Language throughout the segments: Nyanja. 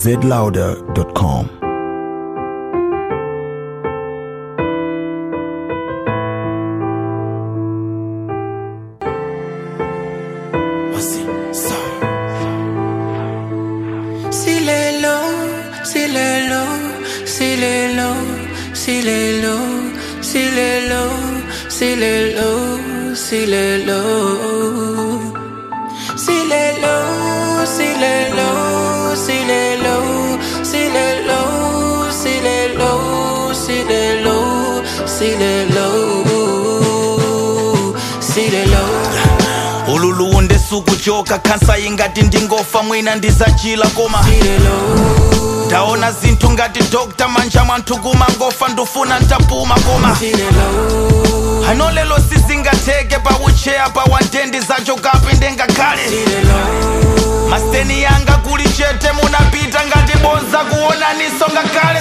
zlouder.com. Silelo, silelo, silelo, silelo, silelo, silelo, silelo. Silelo, silelo, silelo, silelo, silelo, silelo, silelo, silelo. ululu ndisukuchoka khansa ingati ndingofa mwina ndizachila koma ndaona zinthu ngati dr manja mwanthu kumangofa ndufuna ntapuma koma ano lelo sizingatheke paucheya pa wandendi zachokapi ndengakhale masiteni yanga kuli chete munapita ngati bonza kuonaniso ngakhale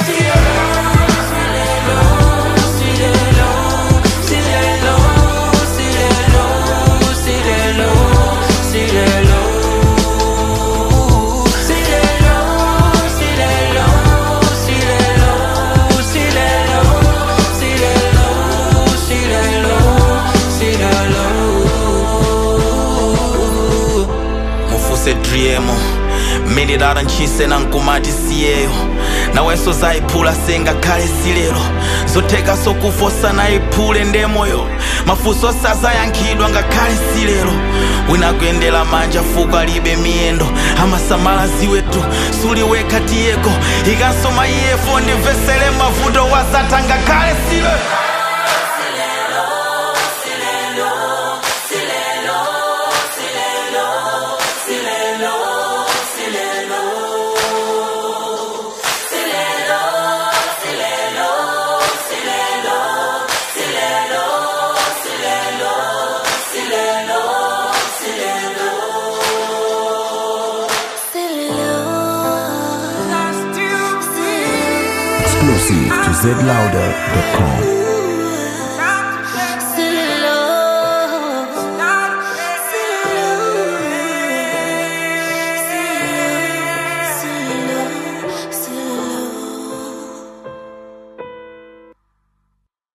mufuse driemo mililala ntchise nankumati siyeyo nawenso zayiphula sengakhale silero zotheka sokufosa nayiphule ndemoyo mafunso sazayankhidwa ngakhale silero wina kuyendera manja fuko alibe miyendo amasamala ziweto suliwekha tiyeko ikanso maiyefo ndimvesere mavuto wazatha ngakhale silero Exclusive to zlouder.com.